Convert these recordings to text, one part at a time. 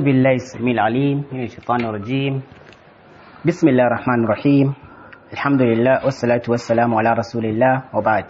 بالله السميع العليم من الشيطان الرجيم بسم الله الرحمن الرحيم الحمد لله والصلاة والسلام على رسول الله وبعد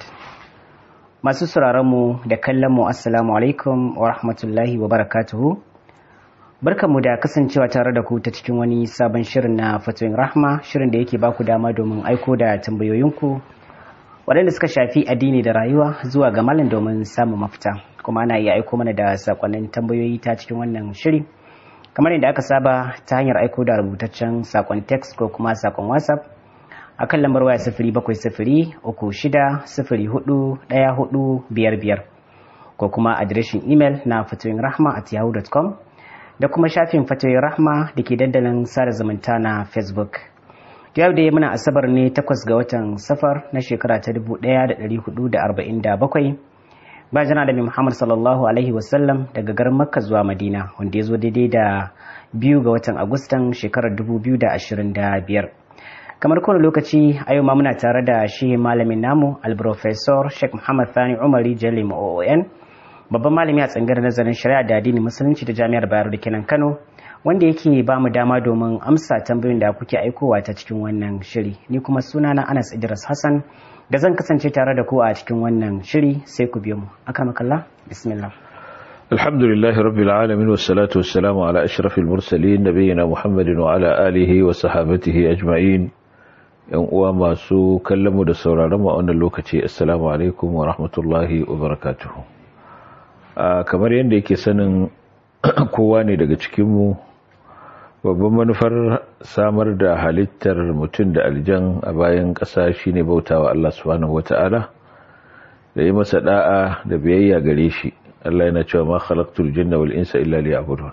masu mu da kallonmu assalamu alaikum wa rahmatullahi wa barakatuhu barkanmu da kasancewa tare da ku ta cikin wani sabon shirin na fatoyin rahma shirin da yake baku dama domin aiko da tambayoyinku waɗanda suka shafi addini da rayuwa zuwa ga malam domin samun mafita kuma ana iya aiko mana da sakonnin tambayoyi ta cikin wannan shiri kamar yadda aka saba ta hanyar aiko da rubutaccen sakon text ko kuma sakon whatsapp a kan lambar waya sifiri bakwai sifiri uku shida sifiri hudu ɗaya hudu biyar biyar ko kuma adireshin imel na fatoyin rahma at yahoo.com da kuma shafin fatoyin rahma da ke dandalin sada zumunta na facebook yau da muna asabar ne takwas ga watan safar na shekara ta dubu ɗaya da ɗari hudu da arba'in da bakwai ba jana da muhammad sallallahu alaihi wasallam daga garin makka zuwa madina wanda ya zo daidai da biyu ga watan agustan shekarar dubu biyu da ashirin da biyar kamar kowane lokaci a yau ma muna tare da shi malamin namu alprofesor sheikh muhammad thani umari jalim oon babban malami a tsangar nazarin shari'a da addini musulunci da jami'ar bayero da kenan kano wanda yake ba mu dama domin amsa tambayoyin da kuke aikowa ta cikin wannan shiri ni kuma suna na anas idris hassan da zan kasance tare da ku a cikin wannan shiri sai ku biyo mu akramakallah bismillah الحمد لله رب العالمين والصلاة والسلام على أشرف المرسلين نبينا محمد وعلى آله وصحابته أجمعين yan uwa masu kallon mu da sauraron mu a wannan lokaci assalamu alaikum wa rahmatullahi wa barakatuhu kamar yadda yake sanin kowa ne daga cikin mu babban manufar samar da halittar mutum da aljan a bayan ƙasa shine bautawa Allah subhanahu wata'ala da yi masa da'a da biyayya gare shi Allah yana cewa ma khalaqtul jinna wal insa illa liya'budun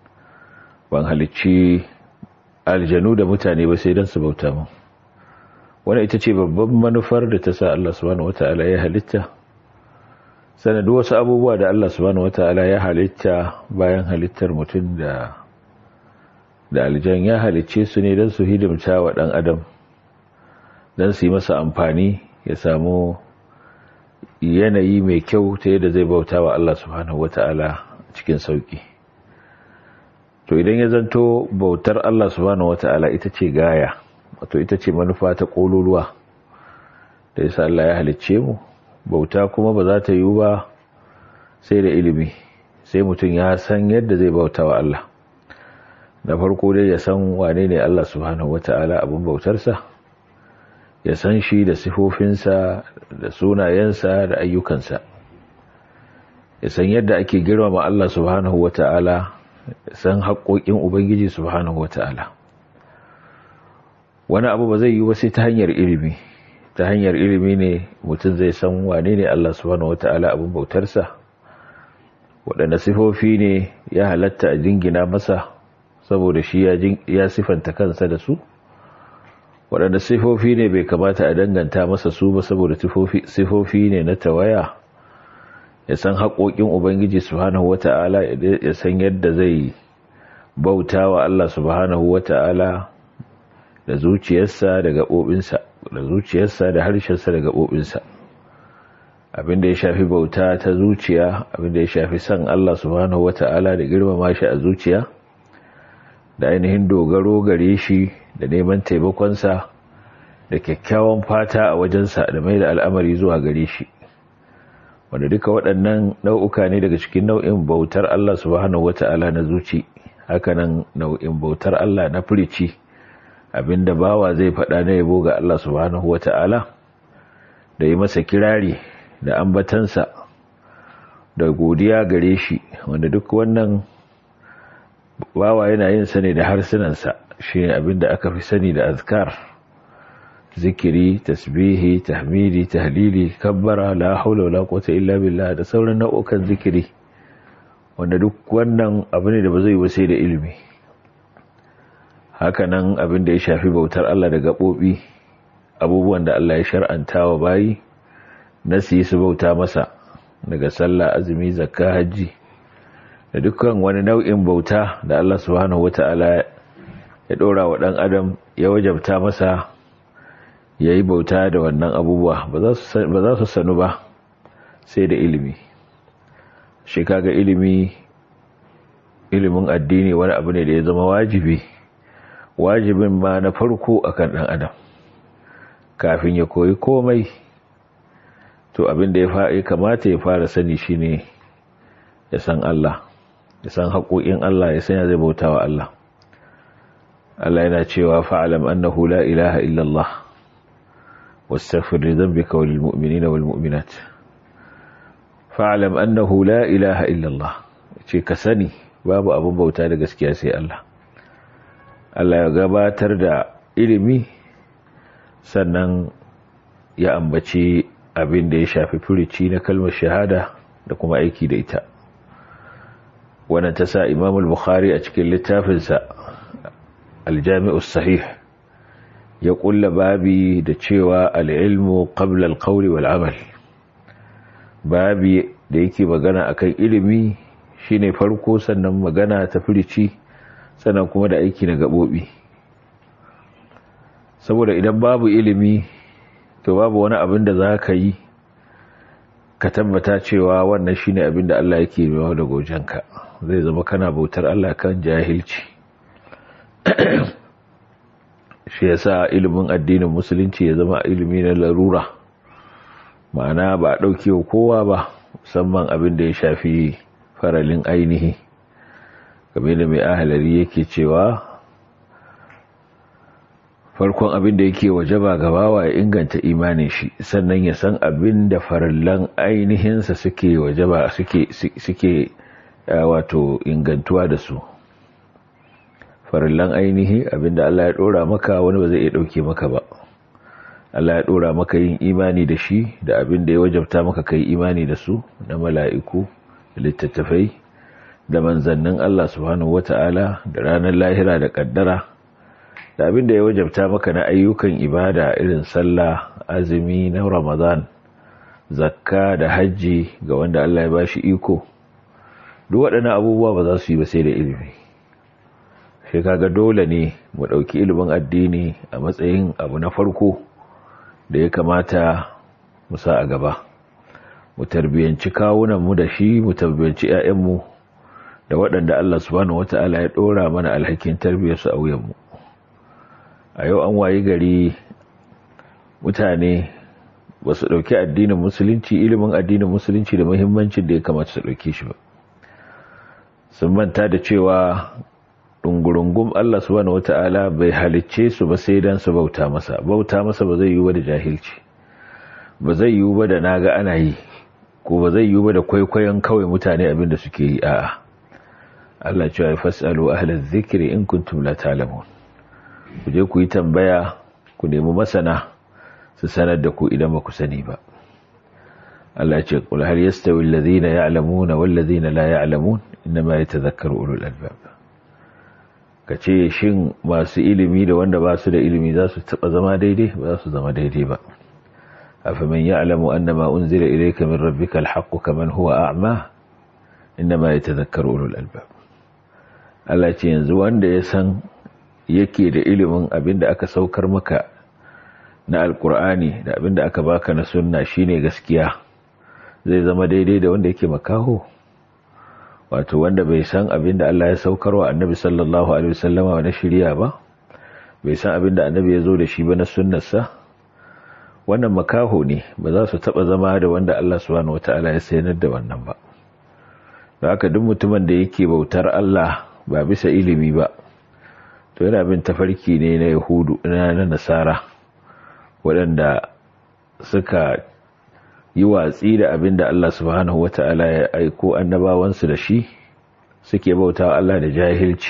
ban halicci aljanu da mutane ba sai dan su bauta min wannan ita ce babban manufar da ta sa Allah subhanahu wata'ala ya halitta sanadu wasu abubuwa da Allah subhanahu wata'ala ya halitta bayan halittar mutum da da aljan ya halicce su ne don su hidimta wa ɗan adam don su yi masa amfani ya samu yanayi mai kyau ta yadda zai bauta wa Allah subhanahu wata'ala cikin sauki to idan ya zanto bautar Allah subhanahu wata'ala ita ce gaya wato ita ce manufa ta ƙololuwa da yasa Allah ya halicce mu bauta kuma ba za ta yiwu ba sai da ilimi sai mutum ya san yadda zai bauta wa Allah na farko dai ya san wane ne Allah subhanahu wata'ala abin bautarsa ya san shi da sifofinsa da sunayensa da ayyukansa ya san yadda ake girmama Allah subhanahu wata'ala ya san haƙoƙin Ubangiji subhanahu wata'ala wani abu ba zai yi wasu ta hanyar ilimi ta hanyar ilimi ne mutum zai san wane ne Allah subhanahu wata'ala abin bautarsa waɗanda sifofi ne ya halatta a jingina masa saboda shi ya sifanta kansa da su waɗanda sifofi ne bai kamata a danganta masa su ba saboda sifofi ne na tawaya ya san haƙoƙin ubangiji subhanahu wata'ala ya san yadda zai bauta wa Allah subhanahu wata'ala da zuciyarsa da gaɓoɓinsa da zuciyarsa da harshensa da gaɓoɓinsa abinda ya shafi bauta ta zuciya abinda ya shafi san Allah subhanahu wata'ala da girmama shi a zuciya da ainihin dogaro gare shi da neman taimakonsa da kyakkyawan fata a wajensa da mai da al'amari zuwa gare shi wanda duka waɗannan nau'uka ne daga cikin nau'in bautar Allah subhanahu wata'ala na zuci hakanan nau'in bautar Allah na furici abinda bawa zai faɗa na yabo ga Allah subhanahu wata'ala da yi masa kirari da ambatansa da godiya gare shi wanda duk wannan bawa yana yin sani da harsunansa shi ne abinda aka fi sani da azkar zikiri tasbihi tahmidi tahlili kabbara la haula wala quwwata illa billah da sauran nau'ukan zikiri wanda duk wannan abu ne da ba zai yi sai da ilimi hakanan abin da ya shafi bautar Allah da gabobi abubuwan da Allah ya shar'anta wa bayi na su yi su bauta masa daga sallah azumi zakka hajji da dukkan wani nau'in bauta da Allah subhanahu wata'ala ya ɗora wa ɗan adam ya wajabta masa ya yi bauta da wannan abubuwa ba za su sanu ba sai da ilimi shi kaga ilimi ilimin addini wani abu ne da ya zama wajibi wajibin ma na farko akan ɗan adam kafin ya koyi komai to abin da ya kamata ya fara sani shine ya san Allah ya san haƙoƙin Allah ya sanya zai bauta wa Allah Allah yana cewa fa'alam annahu la ilaha illallah wastaghfir li dhanbika wal mu'minina wal mu'minat fa'alam annahu la ilaha illallah ce ka sani babu abin bauta da gaskiya sai Allah Allah ya gabatar da ilimi sannan ya ambaci abin da ya shafi furici na kalmar shahada da kuma aiki da ita wannan ta sa Imam al-Bukhari a cikin littafinsa al-Jami'us Sahih ya kulla babi da cewa al-ilmu qabla al-qawli wal amal babi da yake magana akan ilimi shine farko sannan magana ta furici sannan kuma da aiki na gabobi saboda idan babu ilimi to babu wani abin da za ka yi ka tabbata cewa wannan shine abin da Allah yake yawa da gojenka zai zama kana bautar Allah kan jahilci shi yasa ilimin addinin musulunci ya zama ilimi na larura ma'ana ba a ɗauke wa kowa ba musamman abin da ya shafi faralin ainihi game da mai ahalari yake cewa farkon abin da yake wajaba gabawa ya inganta imanin shi sannan ya san abin da farallan ainihinsa suke wajaba suke suke wato ingantuwa da su farallan ainihi abin da Allah ya dora maka wani ba zai iya dauke maka ba Allah ya dora maka yin imani da shi da abin da ya wajabta maka kai imani da su na mala'iku da littattafai da manzannin Allah subhanahu wata'ala da ranar lahira da kaddara da abin da ya wajabta maka na ayyukan ibada irin sallah azumi na ramadan zakka da hajji ga wanda Allah ya bashi iko duk waɗannan abubuwa ba za su yi ba sai da ilimi shi kaga dole ne mu ɗauki ilimin addini a matsayin abu na farko da ya kamata mu sa a gaba mu tarbiyanci kawunanmu da shi mu tarbiyanci 'ya'yanmu da waɗanda Allah subhanahu wata'ala ya ɗora mana alhakin tarbiyyarsu a wuyanmu a yau an wayi gari mutane ba su ɗauki addinin musulunci ilimin addinin musulunci da muhimmancin da ya kamata su ɗauki shi ba sun manta da cewa ɗungurungun Allah subhanahu wata'ala bai halicce su ba sai dan su bauta masa bauta masa ba zai yi ba da jahilci ba zai yi ba da naga ana yi ko ba zai yi ba da kwaikwayon kawai mutane abin da suke yi a'a Allah cewa ya fasalu ahlaz zikri in kuntum la ta'lamun ku je ku yi tambaya ku nemi masana su sanar da ku idan ba ku sani ba Allah ce qul hal yastawi alladhina ya'lamuna wal ladhina la ya'lamun inma yatadhakkaru ulul albab kace shin masu ilimi da wanda ba su da ilimi za su taba zama daidai ba za su zama daidai ba afaman ya'lamu annama unzila ilayka min rabbika alhaqqu kaman huwa a'ma inma yatadhakkaru ulul albab Allah ce yanzu wanda ya san yake da ilimin abinda aka saukar maka na alkur'ani da abinda aka baka na sunna shine gaskiya zai zama daidai da wanda yake makaho wato wanda bai san abinda Allah ya saukar wa annabi sallallahu alaihi wasallama na shari'a ba bai san abinda annabi ya zo da shi ba na sunnarsa wannan makaho ne ba za su taba zama da wanda Allah subhanahu wataala ya sanar da wannan ba da haka duk mutumin da yake bautar Allah ba bisa ilimi ba to yana bin tafarki ne na yahudu na nasara waɗanda suka yi watsi da abin da Allah subhanahu wata'ala ya aiko annabawansu da shi suke bauta Allah da jahilci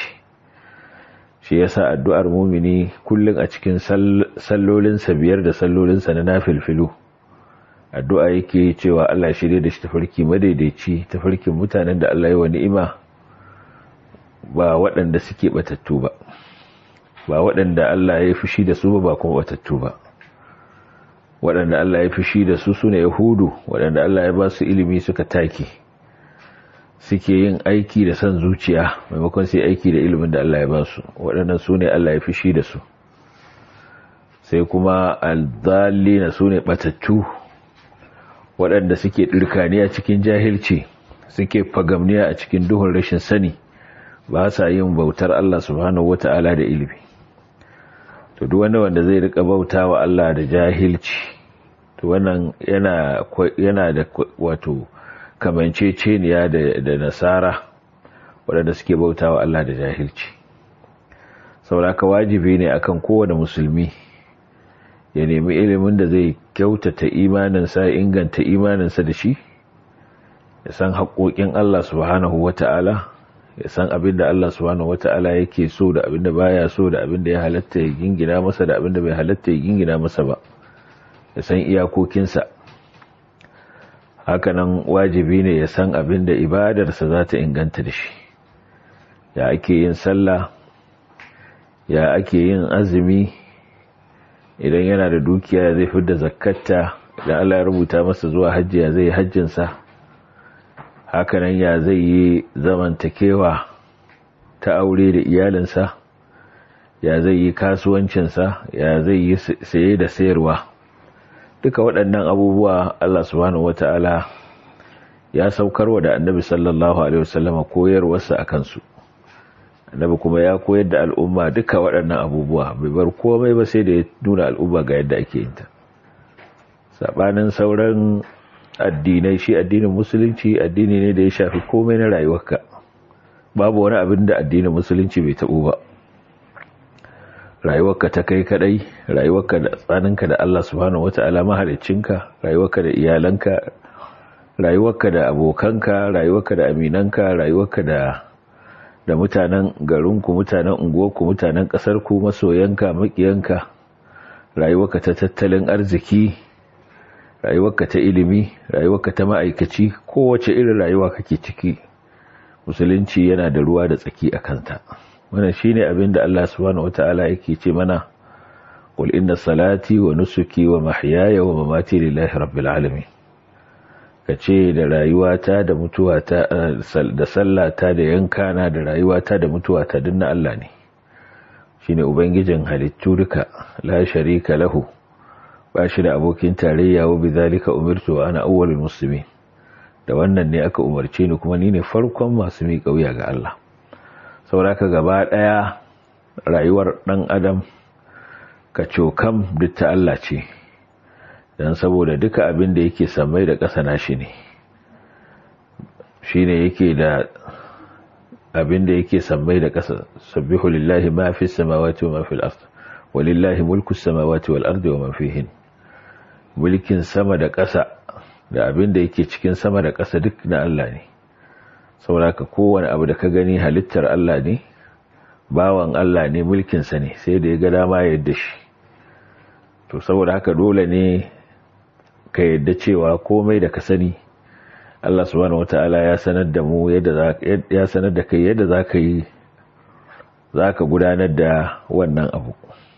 shi yasa addu'ar mumini kullum a cikin sallolinsa biyar da sallolinsa na nafilfilu addu'a yake cewa Allah shirye da shi tafarki madaidaici tafarkin mutanen da Allah ya wa ni'ima ba waɗanda suke batattu ba ba waɗanda Allah ya fushi da su ba kuma batattu ba waɗanda Allah ya fushi da su sune yahudu waɗanda Allah ya ba su ilimi suka take suke yin aiki da son zuciya maimakon sai aiki da ilimin da Allah ya ba su waɗannan su ne Allah ya fushi da su sai kuma alzalina su ne batattu waɗanda suke ɗirkaniya cikin jahilci suke fagamniya a cikin duhun rashin sani ba sa yin bautar Allah subhanahu wata'ala da ilimi to duk wanda wanda zai rika bauta wa Allah da jahilci to wannan yana yana da wato kamanceceniya da da nasara waɗanda suke bauta wa Allah da jahilci saboda wajibi ne akan kowane musulmi ya nemi ilimin da zai kyautata imaninsa inganta imaninsa da shi ya san haƙoƙin Allah subhanahu wata'ala ya san abin da Allah subhanahu wata'ala yake so da abin da baya so da abin da ya halatta ya gingina masa da abin da bai halatta ya gingina masa ba ya san iyakokinsa hakanan wajibi ne ya san abin da ibadarsa za ta inganta da shi ya ake yin sallah ya ake yin azumi idan yana da dukiya zai fi da zakatta idan Allah ya rubuta masa zuwa hajji ya zai hajjinsa hakanan ya zai yi zamantakewa ta aure da iyalinsa ya zai yi kasuwancinsa ya zai yi saye da sayarwa duka waɗannan abubuwa Allah subhanahu wata'ala ya saukarwa da annabi sallallahu alaihi wasallama koyarwarsa a kansu annabi kuma ya koyar da al'umma duka waɗannan abubuwa bai bar komai ba sai da ya nuna al'umma ga yadda ake yin ta sabanin sauran addinai shi addinin musulunci addini ne da ya shafi komai na rayuwarka babu wani abin da addinin musulunci bai taɓo ba rayuwarka ta kai kadai rayuwarka da tsaninka da Allah subhanahu wata'ala mahaliccinka rayuwarka da iyalanka rayuwarka da abokanka rayuwarka da aminanka rayuwarka da da mutanen garinku mutanen unguwarku mutanen ƙasarku masoyanka makiyanka rayuwarka ta tattalin arziki rayuwarka ta ilimi rayuwarka ta ma'aikaci kowace irin rayuwa kake ciki musulunci yana da ruwa da tsaki a kanta wannan shine abin da Allah subhanahu wataala yake ce mana qul inna salati wa nusuki wa mahyaya wa mamati lillahi rabbil alamin kace da rayuwata da mutuwata da sallata da yankana da rayuwata da mutuwata duk na Allah ne shine ubangijin halittu duka la sharika lahu ba shi da abokin tarayya wa bizalika umirtu wa ana awwalul muslimin da wannan ne aka umarce ni kuma ni ne farkon masu miƙa wuya ga Allah sauraka gaba ɗaya rayuwar ɗan adam ka cokam duk ta Allah ce don saboda duka abin da yake samai da ƙasa na shi ne shi ne yake da abin da yake samai da ƙasa sabbihu lillahi ma fi samawati wa ma fil ard walillahi mulku samawati wal ardi wa ma fihin mulkin sama da ƙasa da abin da yake cikin sama da ƙasa duk na Allah ne saboda kowane abu da ka gani halittar Allah ne bawan Allah ne mulkinsa ne sai da ya ga dama ya yadda shi to saboda haka dole ne ka yadda cewa komai da ka sani Allah subhanahu wata'ala ya sanar da mu yadda ya sanar da kai yadda za ka yi za ka gudanar da wannan abu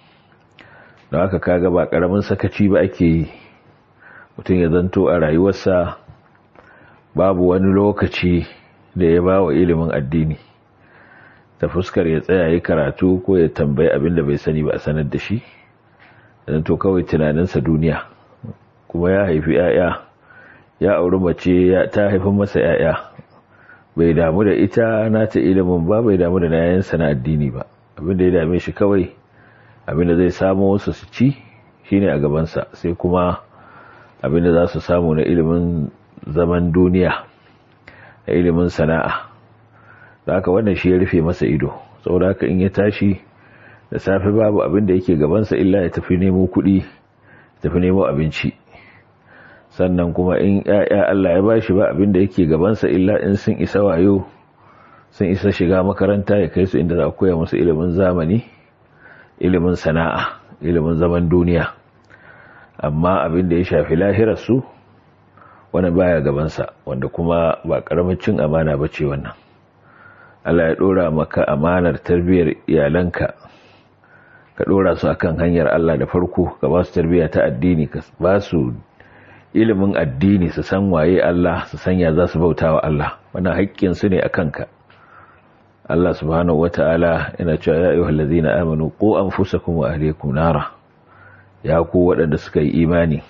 don haka kaga ba karamin sakaci ba ake yi mutum ya zanto a rayuwarsa babu wani lokaci da ya ba wa ilimin addini ta fuskar ya tsaya yi karatu ko ya tambayi abin da bai sani ba a sanar da shi zanto kawai tunaninsa duniya kuma ya haifi 'ya'ya ya auri mace ta haifin masa 'ya'ya bai damu da ita nata ilimin ba bai damu da nayansa na addini ba abin da ya dame shi kawai abin da zai samu wasu su ci shine a gabansa sai kuma abin da za su samu na ilimin zaman duniya da ilimin sana'a da haka wannan shi ya rufe masa ido saboda haka in ya tashi da safe babu abin da yake gabansa illa ya tafi nemo kuɗi tafi nemo abinci sannan kuma in ya'ya Allah ya bashi ba abin da yake gabansa illa in sun isa wayo sun isa shiga makaranta ya kai su inda za a koya musu ilimin zamani ilimin sana'a ilimin zaman duniya amma abin da ya shafi lahirarsu wani baya gabansa wanda kuma ba karamin cin amana ba ce wannan Allah ya dora maka amanar tarbiyyar iyalanka ka dora su akan hanyar Allah da farko ka ba su tarbiyya ta addini ka ba su ilimin addini su san waye Allah su sanya za su bauta wa Allah wannan haƙƙin su ne akan ka Allah subhanahu wata'ala yana cewa ya ayyuhal ladzina amanu qu anfusakum wa ahlikum nara ya ku waɗanda suka yi imani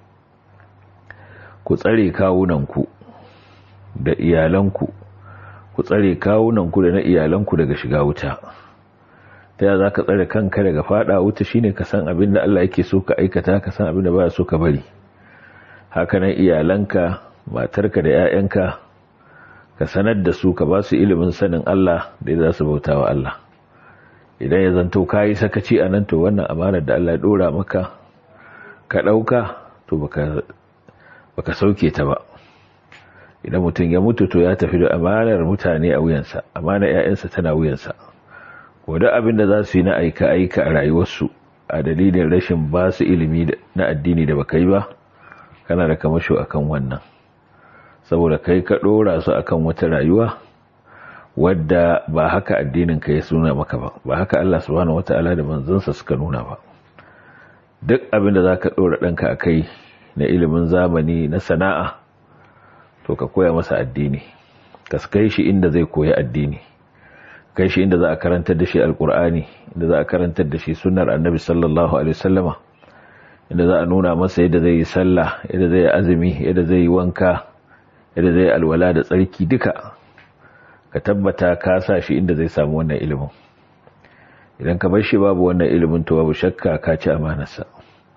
ku tsare kawunanku da iyalanku ku tsare kawunanku da na iyalanku daga shiga wuta ta yaya za ka tsare kanka daga fada wuta shine ka san abin da Allah yake so ka aikata ka san abin da baya so ka bari hakanan iyalanka matarka da 'ya'yanka ka sanar da su ka ba su ilimin sanin Allah da za su bauta wa Allah idan ya zanto ka yi sakaci a nan to wannan amanar da Allah ya dora maka ka ɗauka to baka sauke ta ba idan mutum ya mutu to ya tafi da amanar mutane a wuyansa amanar 'ya'yansa tana wuyansa wadda abin da za su yi na aika-aika a rayuwarsu a dalilin rashin ba su ilimi na addini da baka yi ba kana da kamasho akan wannan saboda kai ka ɗora su akan wata rayuwa wadda ba haka addinin ka ya suna maka ba ba haka Allah subhanahu wata'ala da manzansa suka nuna ba duk abin da za ka ɗora ɗanka a kai na ilimin zamani na sana'a to ka koya masa addini ka kai shi inda zai koya addini kai shi inda za a karantar da shi alkur'ani inda za a karantar da shi sunnar annabi sallallahu alaihi wasallama inda za a nuna masa yadda zai yi sallah yadda zai yi azumi yadda zai yi wanka yadda zai yi alwala da tsarki duka ka tabbata ka sa shi inda zai samu wannan ilimin idan ka bar shi babu wannan ilimin to babu shakka ka ci amanarsa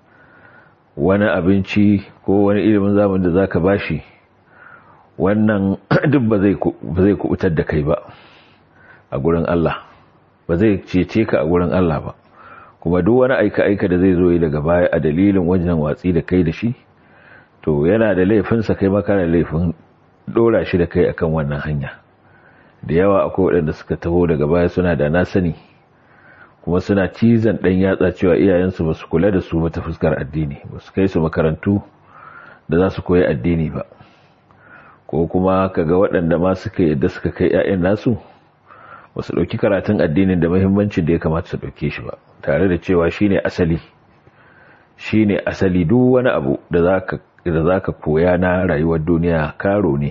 wani abinci ko wani ilimin zamani da zaka bashi wannan duk ba zai kubutar da kai ba a gurin Allah ba zai cece ka a gurin Allah ba kuma duk wani aika-aika da zai zo yi daga baya a dalilin wajen watsi da kai da shi to yana da laifinsa kai maka da laifin dora shi da kai akan wannan hanya da yawa akwai waɗanda suka taho daga baya suna da na sani kuma suna cizon ɗan yatsa cewa iyayensu ba su kula da su ba ta fuskar addini ba su kai su makarantu da za su koyi addini ba ko kuma kaga waɗanda ma suka yadda suka kai 'ya'yan nasu ba su ɗauki karatun addinin da mahimmancin da ya kamata su ɗauke shi ba tare da cewa shine asali shine asali duk wani abu da za ka koya na rayuwar duniya karo ne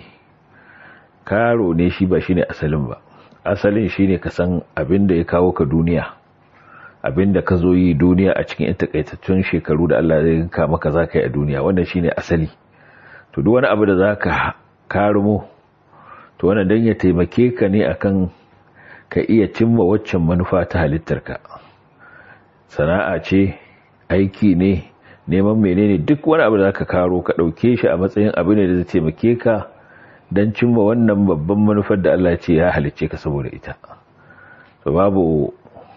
karo ne shi ba shine asalin ba asalin shine ka san abin da ya kawo ka duniya abin da ka zo yi duniya a cikin takaitattun shekaru da Allah zai ka maka za ka yi a duniya wannan shine asali to duk wani abu da za ka karumo to wannan dan ya taimake ka ne akan ka iya cimma waccan manufa ta halittarka sana'a ce aiki ne neman menene duk wani abu da zaka karo ka dauke shi a matsayin abu ne da zai taimake ka dan cimma wannan babban manufar da Allah ce ya halicce ka saboda ita to babu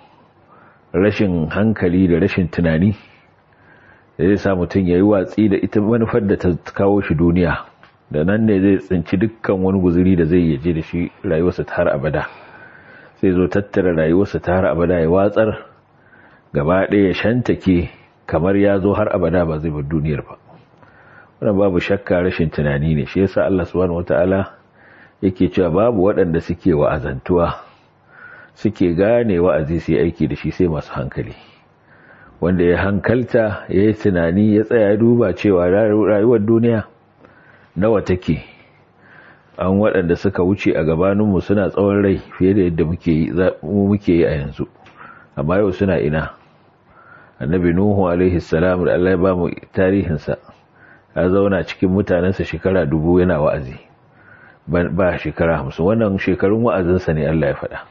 rashin hankali da rashin tunani da zai sa mutum ya yi watsi da ita manufar da ta kawo shi duniya da nan ne zai tsinci dukkan wani guzuri da zai yaje da shi rayuwarsa ta har abada sai zo tattara rayuwarsa ta har abada ya watsar gaba ɗaya ya shantake kamar ya zo har abada ba zai bar duniyar ba wannan babu shakka rashin tunani ne shi yasa Allah subhanahu wataala yake cewa babu waɗanda suke wa'azantuwa suke gane wa'azi su aiki da shi sai masu hankali wanda ya hankalta ya yi tunani ya tsaya duba cewa rayuwar duniya nawa take an waɗanda suka wuce a gabaninmu suna tsawon rai fiye da yadda muke yi a yanzu amma yau suna ina annabi nuhu alaihi salam da Allah ya ba mu tarihinsa ya zauna cikin mutanensa shekara dubu yana wa'azi ba shekara hamsin wannan shekarun wa'azinsa ne Allah ya faɗa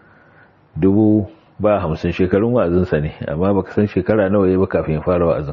dubu ba hamsin shekarun wa'azinsa ne amma baka san shekara nawa ya ba kafin ya fara wa'azin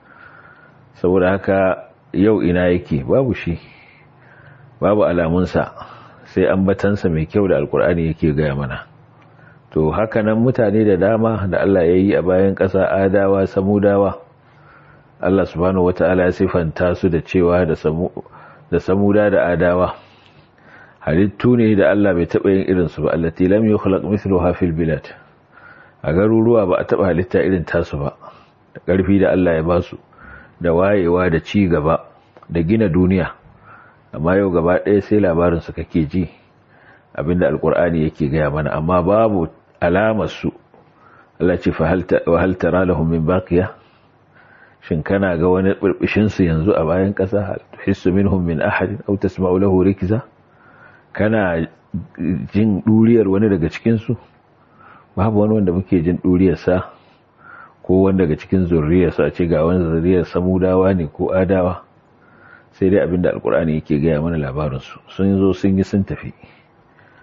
saboda haka yau ina yake babu shi babu alamunsa sai ambatansa mai kyau da alkur'ani yake gaya mana to hakanan mutane da dama da Allah ya yi a bayan ƙasa adawa samudawa Allah subhanahu wata'ala ya sifanta su da cewa da samuda da adawa halittu ne da Allah bai taɓa yin irinsu ba allati lam yukhlaq mithluha fil bilad a garuruwa ba a taɓa halitta irin tasu ba da ƙarfi da Allah ya basu da wayewa da ci gaba da gina duniya amma yau gaba ɗaya sai labarin su kake ji abinda alkur'ani yake gaya mana amma babu alamar su Allah ce fa hal tara lahum min baqiya shin kana ga wani burbushin su yanzu a bayan ƙasa tuhissu minhum min ahad aw tasma'u lahu rikza kana jin duriyar wani daga cikin su babu wani wanda muke jin duriyar sa ko wanda daga cikin zurriyar sa ce ga wani zurriyar samudawa ne ko adawa sai dai abinda alkur'ani yake gaya mana labarinsu sun zo sun yi sun tafi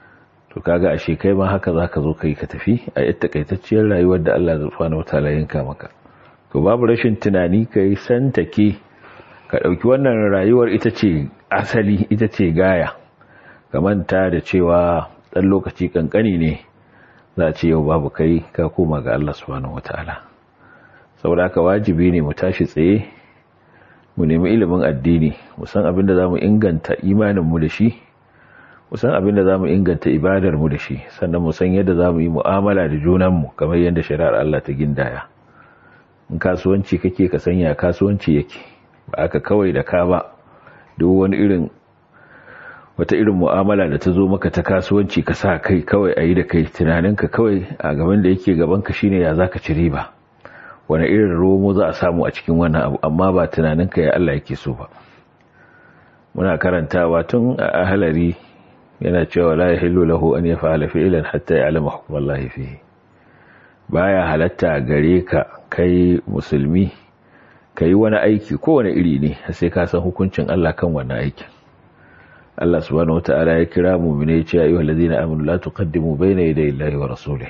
to kaga ashe kai ma haka zaka zo kai ka tafi a yadda takaitacciyar rayuwar da Allah subhanahu wataala yanka maka to babu rashin tunani kai santake ka dauki wannan rayuwar ita ce asali ita ce gaya ka manta da cewa dan lokaci kankani ne za a ce yau babu kai ka koma ga Allah subhanahu wataala saboda haka wajibi ne mu tashi tsaye mu nemi ilimin addini mu san abin da zamu inganta imanin mu da shi mu san abin da zamu inganta ibadar mu da shi sannan mu san yadda zamu yi mu'amala da junan mu kamar yadda shari'ar Allah ta gindaya in kasuwanci kake ka sanya kasuwanci yake ba aka kawai da ka ba duk wani irin wata irin mu'amala da ta zo maka ta kasuwanci ka sa kai kawai a yi da kai tunaninka kawai a gaban da yake gabanka shine ya zaka ci riba wani irin romo za a samu a cikin wannan abu amma ba tunaninka ya Allah yake so ba muna karantawa tun a ahalari yana cewa la yahillu lahu an yaf'ala fi'lan hatta ya'lama hukm Allah fihi baya halatta gare ka kai musulmi kai wani aiki kowane iri ne sai ka san hukuncin Allah kan wannan aikin Allah subhanahu wata'ala ya kira mu'mine ya ce ayyuhal ladina amanu la tuqaddimu bayna yaday Allahi wa rasulih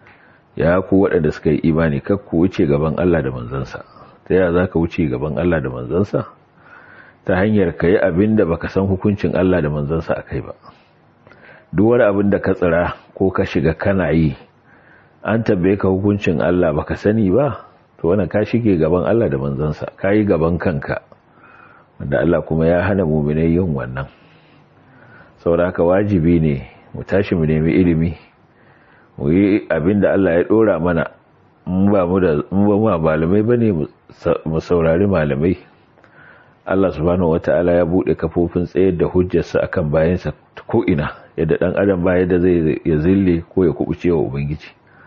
ya ku waɗanda suka yi imani kar ku wuce gaban Allah da manzansa ta yaya zaka wuce gaban Allah da manzansa ta hanyar kai abinda baka san hukuncin Allah da manzansa akai ba duk wani abin da ka tsira ko ka shiga kana yi an tabbe ka hukuncin Allah baka sani ba to wannan ka shige gaban Allah da manzansa kai gaban kanka wanda Allah kuma ya hana mu'minai yin wannan saboda haka wajibi ne mu tashi mu nemi ilimi mu yi abin da Allah ya dora mana in ba mu da mu ba malamai bane mu saurari malamai Allah subhanahu wataala ya bude kafofin tsayar da hujjarsa akan bayansa ko ina yadda dan adam ba yadda zai ya zille ko ya kubuce wa ubangiji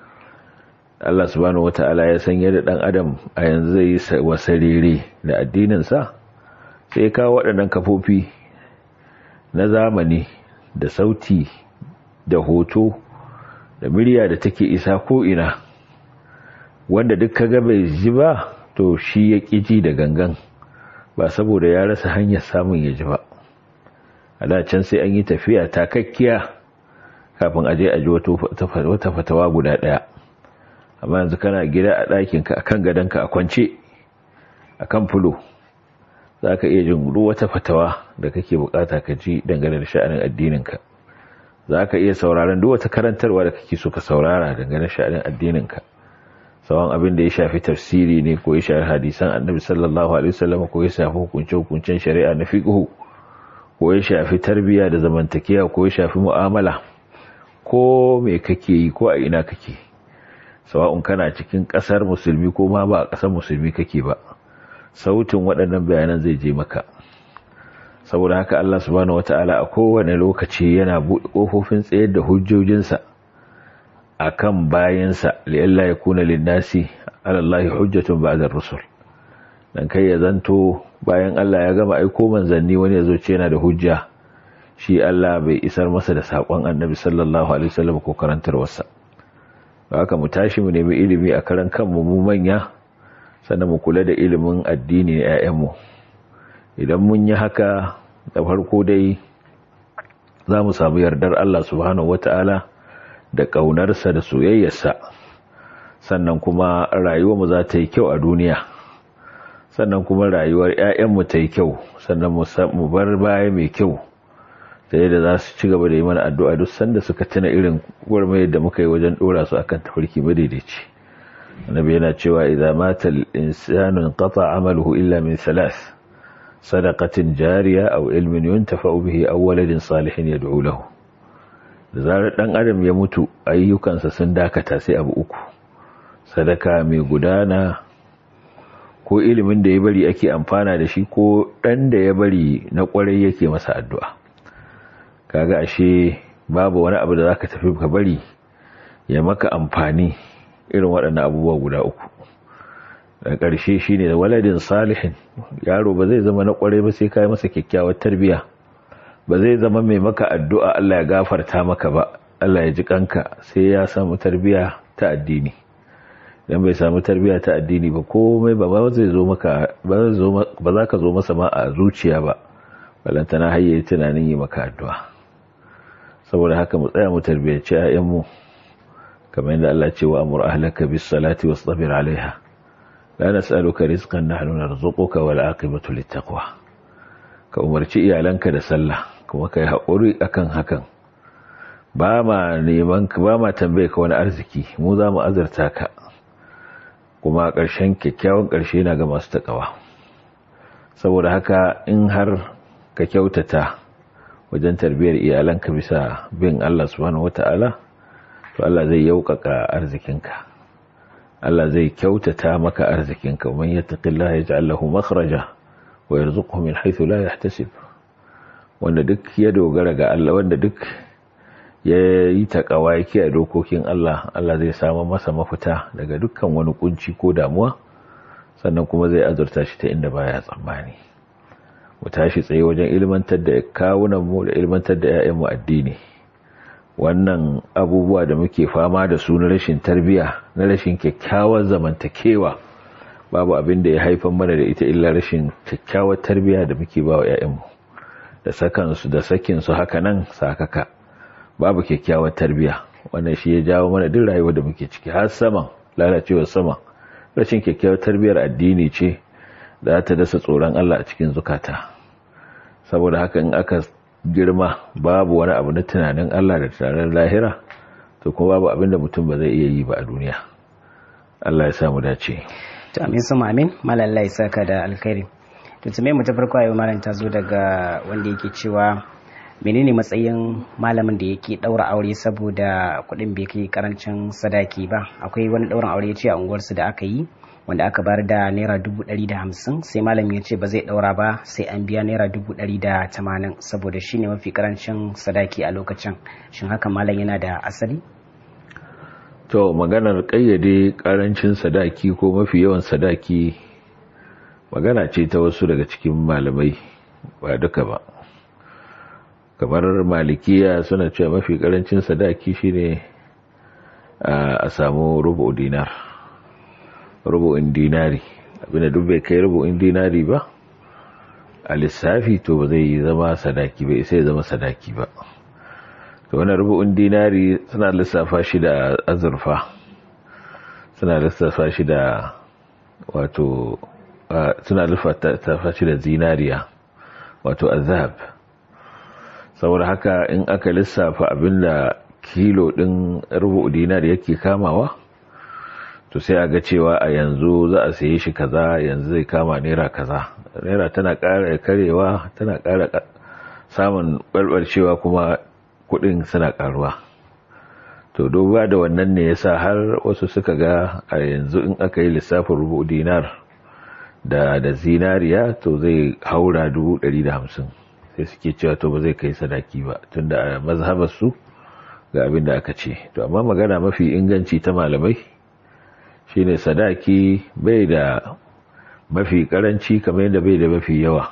Allah subhanahu wataala ya san yadda dan adam a yanzu zai yi wasarere da addinin sa sai ka waɗannan kafofi na zamani da sauti da hoto da murya da take isa ko ina wanda duk kaga bai ji ba to shi ya ji da gangan ba saboda ya rasa hanyar samun ya ji ba a da can sai an yi tafiya takakkiya kafin a je a ji wata fatawa guda ɗaya amma yanzu kana gida a ɗakinka a kan gadonka a kwance a kan fulo za ka iya jin wata fatawa da kake bukata ka ji dangane da sha'anin addininka za ka iya sauraron duk wata karantarwa da kake so ka saurara dangane da sha'anin addininka sawan abin da ya shafi tafsiri ne ko ya shafi hadisan annabi sallallahu alaihi wasallam ko ya shafi hukunce hukuncen shari'a na fiqh ko ya shafi tarbiyya da zamantakewa ko ya shafi mu'amala ko me kake yi ko a ina kake sawa'un kana cikin kasar musulmi ko ma ba a kasar musulmi kake ba sautin waɗannan bayanan zai je maka saboda haka Allah subhanahu wataala a kowane lokaci yana buɗe ƙofofin tsayar da hujjojinsa akan bayansa li'alla yakuna lin-nasi 'ala Allahi hujjatun ba'da ar-rusul dan kai ya zanto bayan Allah ya gama aiko manzanni wani yazo ce yana da hujja shi Allah bai isar masa da sakon Annabi sallallahu alaihi wasallam ko karantarwarsa haka mu tashi mu nemi ilimi a karan kanmu mu manya sannan mu kula da ilimin addini na 'ya'yanmu idan mun yi haka da farko dai za mu samu yardar Allah subhanahu wata'ala da ƙaunarsa da soyayyarsa sannan kuma rayuwarmu za ta yi kyau a duniya sannan kuma rayuwar 'ya'yanmu ta yi kyau sannan mu bar baya mai kyau ta yadda za su ci gaba da yi mana addu'a duk sanda suka tuna irin gwarmayar da muka yi wajen ɗora su akan tafarki madaidaici annabi yana cewa idza mata al-insanu qata amaluhu illa min thalath sadaqatin jariya aw ilmin yuntafa'u bihi aw waladin salihin yad'u lahu da zarar dan adam ya mutu ayyukansa sun dakata sai abu uku sadaka mai gudana ko ilimin da ya bari ake amfana da shi ko dan da ya bari na kwarai yake masa addu'a kaga ashe babu wani abu da zaka tafi ka bari ya maka amfani irin waɗannan abubuwa guda uku da ƙarshe shi ne da waladin salihin yaro ba zai zama na ƙwarai ba sai kai masa kyakkyawar tarbiya ba zai zama mai maka addu'a Allah ya gafarta maka ba Allah ya ji kanka sai ya samu tarbiya ta addini dan bai samu tarbiya ta addini ba komai ba ba zai zo maka ba za ka zo masa ma a zuciya ba balantana hayyayi tunanin yi maka addu'a saboda haka mu tsaya mu tarbiyyaci ayyanmu kamar yadda Allah ce wa amur ahlaka bis salati wastabir alaiha la nas'aluka rizqan nahnu narzuquka wal aqibatu littaqwa ka umarci iyalanka da sallah kuma kai haƙuri akan hakan ba ma neman ba ma tambaye ka wani arziki mu za mu azurta ka kuma ƙarshen kyakkyawan ƙarshe na ga masu taƙawa saboda haka in har ka kyautata wajen tarbiyyar iyalanka bisa bin Allah subhanahu wata'ala to Allah zai yaukaka arzikinka Allah zai kyautata maka arzikinka man yattaqillaha yaj'al lahu makhraja wa yarzuquhu min haythu la yahtasib wanda duk ya dogara ga Allah wanda duk ya yi takawa yake a dokokin Allah Allah zai samu masa mafita daga dukkan wani kunci ko damuwa sannan kuma zai azurta shi ta inda baya tsammani mu tashi tsaye wajen ilmantar da kawunan mu da ilmantar da 'ya'yan mu addini wannan abubuwa da muke fama da su na rashin tarbiya na rashin kyakkyawar zamantakewa babu abin da ya haifar mana da ita illa rashin kyakkyawar tarbiya da muke ba wa 'ya'yanmu da sakansu da sakinsu haka nan sakaka babu kyakkyawar tarbiya wannan shi ya jawo mana duk rayuwar da muke ciki har saman lalacewar sama rashin kyakkyawar tarbiyar addini ce da ta dasa tsoron Allah a cikin zukata saboda haka in aka girma babu wani abu na tunanin Allah da tunanin lahira to kuma babu abin da mutum ba zai iya yi ba a duniya Allah ya samu dace to amin su amin malalla ya saka da alkhairi to tume mu ta farko ayo malam ta zo daga wanda yake cewa menene matsayin malamin da yake daura aure saboda kuɗin bai kai karancin sadaki ba akwai wani daurin aure ce a unguwarsu da aka yi wanda aka bar da naira dubu ɗari da hamsin sai malam ya ce ba zai ɗaura ba sai an biya naira dubu ɗari da tamanin saboda shi ne mafi karancin sadaki a lokacin shin haka malam yana da asali to maganar ƙayyade karancin sadaki ko mafi yawan sadaki magana ce ta wasu daga cikin malamai ba duka ba kamar malikiya suna cewa mafi karancin sadaki shine a samu rubu dinar rubu'in dinari abinda duk bai kai rubu'in dinari ba a lissafi to ba zai zama sadaki ba sai zama sadaki ba to wannan rubu'in dinari suna lissafa shi da azurfa suna lissafa shi da wato suna lissafa shi da zinariya wato azhab saboda haka in aka lissafa abinda kilo din rubu'u dinari yake kamawa to sai a ga cewa a yanzu za a saye shi kaza yanzu zai kama naira kaza naira tana ƙara karewa tana ƙara samun ɓarɓarcewa kuma kuɗin suna ƙaruwa to duba da wannan ne yasa har wasu suka ga a yanzu in aka yi lissafin rubu dinar da da zinariya to zai haura dubu ɗari da hamsin sai suke cewa to ba zai kai sadaki ba tunda a mazhabar su ga abin da aka ce to amma magana mafi inganci ta malamai shine sadaki bai da mafi karanci kamar yadda bai da mafi yawa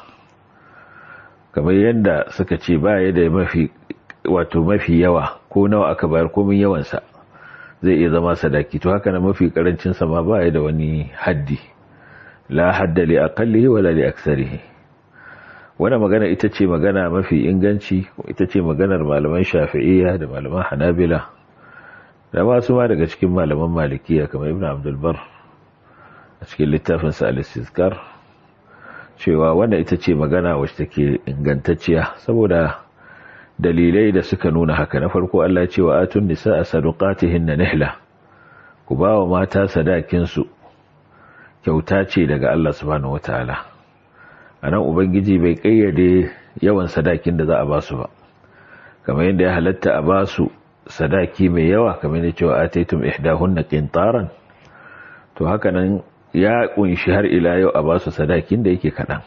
kamar yadda suka ce ba ya da mafi wato mafi yawa ko nawa aka bayar komin yawansa zai iya zama sadaki to haka na mafi karancin sa ma ba ya da wani haddi la hadda li aqallihi wala li aktsarihi wannan magana ita ce magana mafi inganci ita ce maganar malaman shafi'iyya da malaman hanabila da masu ma daga cikin malaman malikiya kamar ibn abdulbar a cikin littafinsa al-istizkar cewa wannan ita ce magana wacce take ingantacciya saboda dalilai da suka nuna haka na farko Allah ce wa atun nisa a sadukatihin na nihla ku ba wa mata sadakinsu kyauta ce daga Allah subhanahu wataala a nan ubangiji bai kayyade yawan sadakin da za a ba su ba kamar yadda ya halatta a ba su sadaki mai yawa kamar da cewa ataitum ihdahunna qintaran to haka nan ya kunshi har ila yau a basu sadakin da yake kadan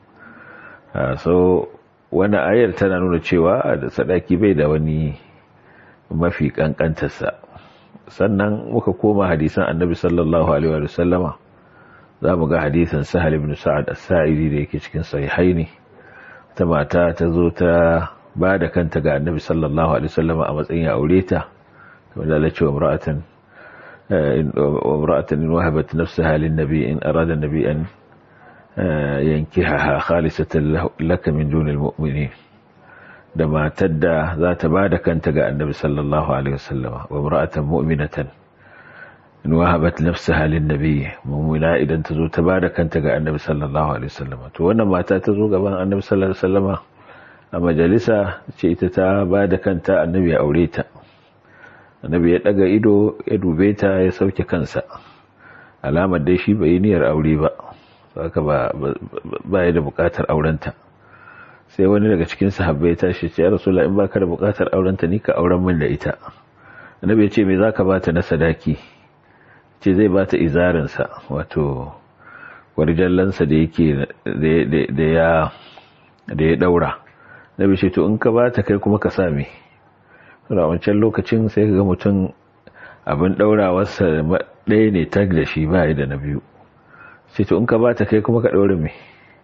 so wannan ayar tana nuna cewa da sadaki bai da wani mafi kankantarsa sannan muka koma hadisan annabi sallallahu alaihi wa sallama za mu ga hadisan sahal ibn sa'ad as-sa'idi da yake cikin sahihaini ta mata ta zo ta ba da kanta ga annabi sallallahu alaihi wasallam a matsayin aure ta kamar da lalacewa imra'atan imra'atan in wahabat nafsaha lin nabi in arada nabi an yankihaha khalisatan laka min dunil mu'minin da matar da za ta ba da kanta ga annabi sallallahu alaihi wasallama wa mar'atan mu'minatan in wahabat nafsaha lin nabiy mu'mina idan ta zo ta ba da kanta ga annabi sallallahu alaihi wasallama to wannan mata ta zo gaban annabi sallallahu alaihi wasallama a majalisa ce ita ta ba da kanta annabi ya aure ta annabi ya daga ido ya dube ta ya sauke kansa alamar dai shi bai niyyar aure ba haka ba ba ya da bukatar aurenta sai wani daga cikin sahabbai ya tashi ce ya rasulullah in baka da bukatar aurenta ni ka auren min da ita annabi ya ce me zaka bata na sadaki ce zai bata izarin sa wato warjallansa da yake da ya da ya daura nabi ce to in ka bata kai kuma ka same a wancan lokacin sai ka ga mutum abin daurawarsa ɗaya ne tag da shi ba da na biyu sai to in ka bata kai kuma ka ɗaure mai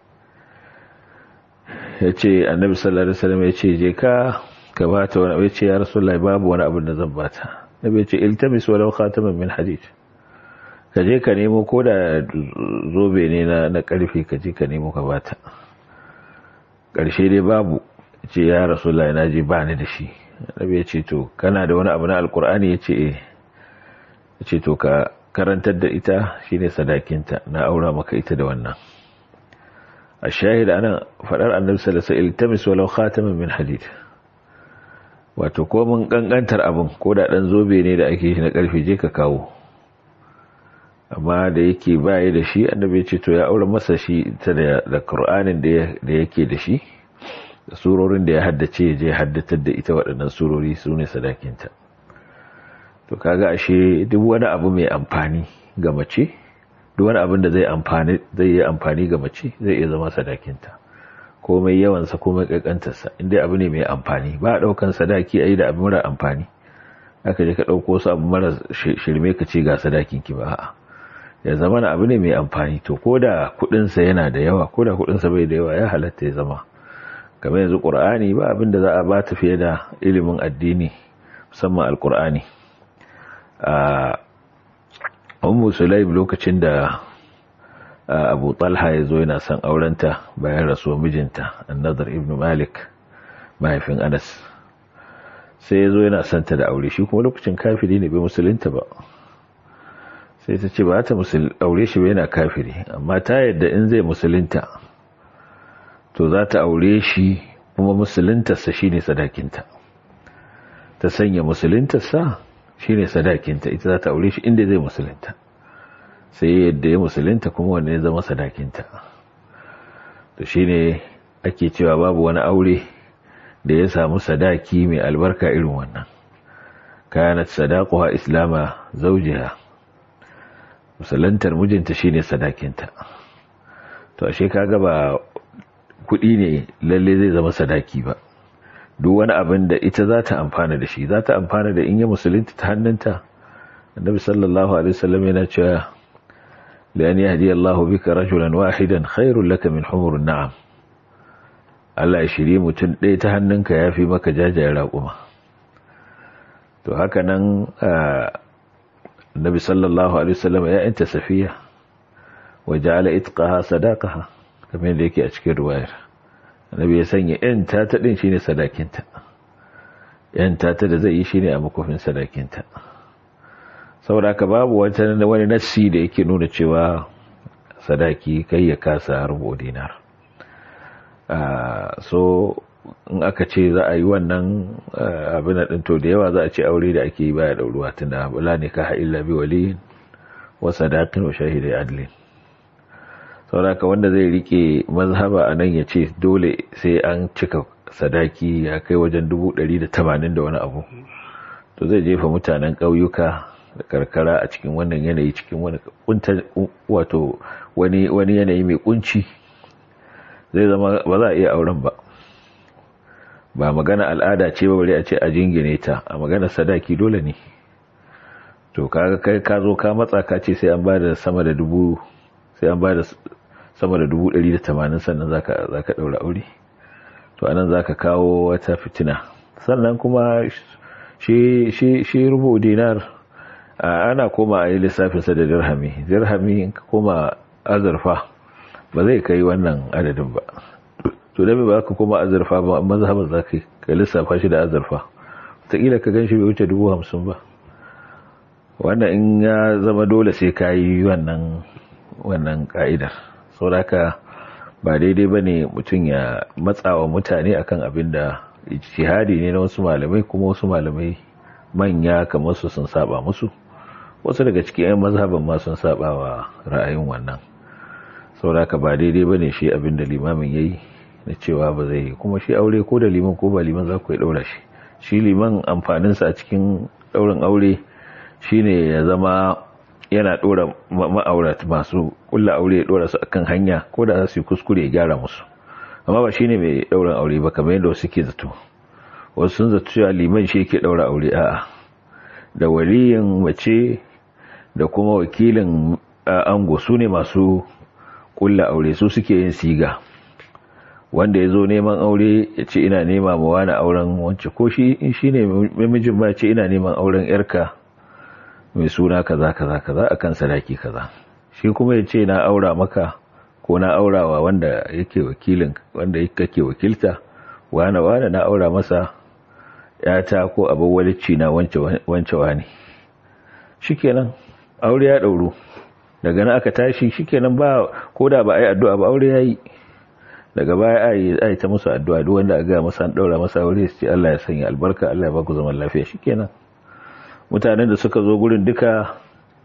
ya ce annabi sallallahu alaihi wasallam ya ce je ka ka bata wani abu ya ce ya rasulullahi babu wani abin da zan bata nabi ya ce iltamis walau khataman min hadid ka je ka nemo ko da zobe ne na na karfe ka je ka nemo ka bata ƙarshe dai babu ce ya rasulullahi na je ba ni da shi nabi ya ce to kana da wani abu na alkur'ani ya ce eh ya ce to ka karantar da ita shine sadakinta na aura maka ita da wannan a shahid ana faɗar annabi sallallahu alaihi iltamis walau khataman min hadid wato ko mun kankantar abin ko da dan zobe ne da ake shi na karfe je ka kawo amma da yake baya da shi annabi ya ce to ya aura masa shi ta da da qur'anin da yake da shi da surorin da ya haddace je haddatar da ita waɗannan surori su ne sadakinta to kaga ashe duk wani abu mai amfani ga mace duk wani abin da zai amfani zai yi amfani ga mace zai iya zama sadakinta komai yawansa komai kankantarsa inda abu ne mai amfani ba a ɗaukan sadaki a yi da abu mara amfani aka je ka ɗauko su abu mara shirme ka ce ga sadakinki ba a'a ya zama na abu ne mai amfani to ko da kuɗinsa yana da yawa ko da kuɗinsa bai da yawa ya halatta ya zama kamar yanzu ƙur'ani ba abin da za a ba ta fiye da ilimin addini musamman alƙur'ani a ummu sulaim lokacin da abu talha ya zo yana son aurenta bayan rasuwar mijinta annadar ibn malik mahaifin anas sai ya zo yana son ta da aure shi kuma lokacin kafiri ne bai musulunta ba sai ta ce ba ta aure shi ba yana kafiri amma ta yadda in zai musulunta to za ta aure shi kuma musuluntarsa shi ne sadakinta ta sanya musuluntarsa shi ne sadakinta ita za ta aure shi inda zai musulunta sai yadda ya musulunta kuma wanne zama sadakinta to shi ne ake cewa babu wani aure da ya samu sadaki mai albarka irin wannan kanat sadaquha islama zawjiha musulantar mijinta shine sadakinta to ashe kaga ba kuɗi ne lalle zai zama sadaki ba duk wani abin da ita za ta amfana da shi za ta amfana da in yi musulunta ta hannunta annabi sallallahu alaihi wasallam yana cewa la an yahdi Allah bika rajulan wahidan khairul laka min humurun na'am Allah ya shirye mutum ɗaya ta hannunka yafi maka jajayen raƙuma to haka nan annabi sallallahu alaihi wasallam ya yanta safiya wa ja'ala itqaha sadaqaha kamar yadda yake a cikin ruwayar annabi ya sanya yan tata din shine sadakinta yan tata da zai yi shine a makofin sadakinta saboda haka babu wata wani nassi da yake nuna cewa sadaki kai ya kasa rubu dinar so in aka ce za a yi wannan abin da to da yawa za a ce aure da ake yi baya dauruwa tunda bala ne ka illa bi waliyin wa sadaqin wa shahidai adlin sauraka wanda zai rike mazhaba a nan ya ce dole sai an cika sadaki ya kai wajen dubu ɗari da tamanin da wani abu to zai jefa mutanen ƙauyuka da karkara a cikin wannan yanayi cikin wani wato wani yanayi mai kunci zai zama ba za a iya auren ba ba magana al'ada ce ba bari a ce a jingine ta a magana sadaki dole ne to kaga kai ka zo ka matsa ka ce sai an ba da sama da dubu sai an ba da sama da dubu ɗari da tamanin sannan za ka ɗaura aure to anan za ka kawo wata fitina sannan kuma shi rubu dinar ana koma a yi lissafinsa da dirhami dirhami ka koma azurfa ba zai kai wannan adadin ba to da ba ka koma azurfa ba mazhaban za ka ka lissafa shi da azurfa wataƙila ka gan shi bai wuce dubu hamsin ba wannan in ya zama dole sai ka yi wannan wannan ka'idar sauraka ba daidai ba ne mutum ya matsawa mutane akan abin da ijtihadi ne na wasu malamai kuma wasu malamai manya kamar su sun saba musu wasu daga cikin 'yan mazhaban ma sun saba wa ra'ayin wannan sauraka ba daidai ba ne shi abin da limamin ya yi na cewa ba zai yi kuma shi aure ko da liman ko ba liman za ku yi ɗaura shi shi liman amfaninsa a cikin ɗaurin aure shine ya zama yana ɗora ma'aurat masu ƙulla aure ya ɗora su akan hanya ko da za su yi kuskure ya gyara musu amma ba shine mai ɗaurin aure ba kamar yadda wasu ke zato wasu sun zato cewa liman shi ke ɗaura aure a'a da waliyin mace da kuma wakilin ango su ne masu ƙulla aure su suke yin siga wanda ya zo neman aure ya ce ina nema ma wani auren wance ko shi in shi ne mamijin ma ce ina neman auren yarka mai suna kaza kaza kaza akan sadaki kaza shi kuma ya ce na aura maka ko na aurawa wanda yake wakilin wanda kake wakilta wane wane na aura masa yata ko abin walicci na wance wani shikenan aure ya dauro daga nan aka tashi shikenan ba ko da ba a yi addu'a ba aure ya yi daga baya a yi ta musu addu'a duk wanda a ga masa an daura masa aure su ce Allah ya sanya albarka Allah ya baku zaman lafiya shikenan mutanen da suka zo gurin duka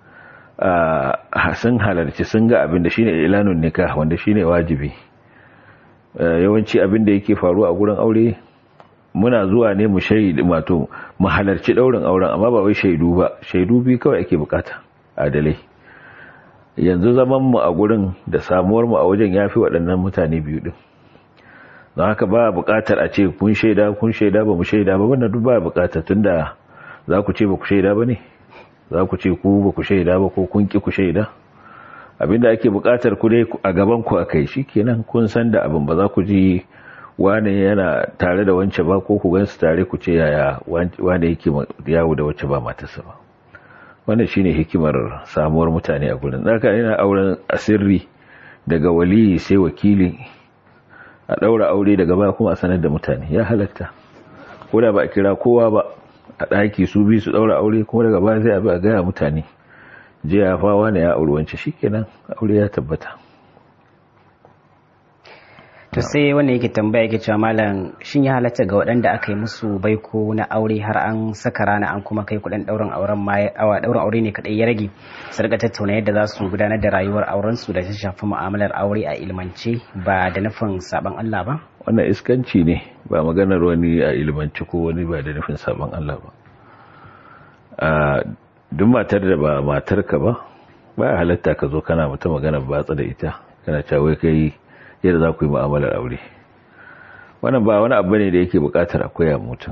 a sun halarci sun ga abin da shine ilanun nikah wanda shine wajibi yawanci abin da yake faruwa a gurin aure muna zuwa ne mu shaidi wato mu halarci daurin auren amma ba wai shaidu ba shaidu bi kawai ake bukata adalai yanzu zaman mu a gurin da samuwar mu a wajen yafi waɗannan mutane biyu din don haka ba bukatar a ce kun shaida kun shaida ba mu shaida ba wannan duk ba bukatar tunda za ku ce ba ku shaida ba ne za ku ce ku ba ku shaida ba ko kun ki ku shaida abinda ake bukatar ku dai a gaban ku akai shikenan kun san da abin ba za ku ji wane yana tare da wance ba ko ku gansu tare ku ce yaya wane yake yawo da wacce ba matarsa ba wannan shine hikimar samuwar mutane a gurin haka yana auren asirri daga waliyi sai wakili a daura aure daga baya kuma a sanar da mutane ya halatta ko da ba a kira kowa ba a ɗaki su bi su ɗaura aure kuma daga baya sai a bi a gaya mutane je ya fawa ne ya auri wance shikenan aure ya tabbata to sai wanda yake tambaya yake cewa malam shin ya halatta ga waɗanda aka yi musu baiko na aure har an saka rana an kuma kai kuɗin ɗaurin auren ma awa ɗaurin aure ne kaɗai ya rage su rika tattauna yadda za su gudanar da rayuwar auren su da ta shafi mu'amalar aure a ilmance ba da nufin saban Allah ba wannan iskanci ne ba maganar wani a ilmance ko wani ba da nufin saban Allah ba a duk matar da ba matarka ba ba halatta ka zo kana mata magana batsa da ita kana cewa kai yadda za ku yi mu'amalar aure wannan ba wani abu ne da yake bukatar a koya mutum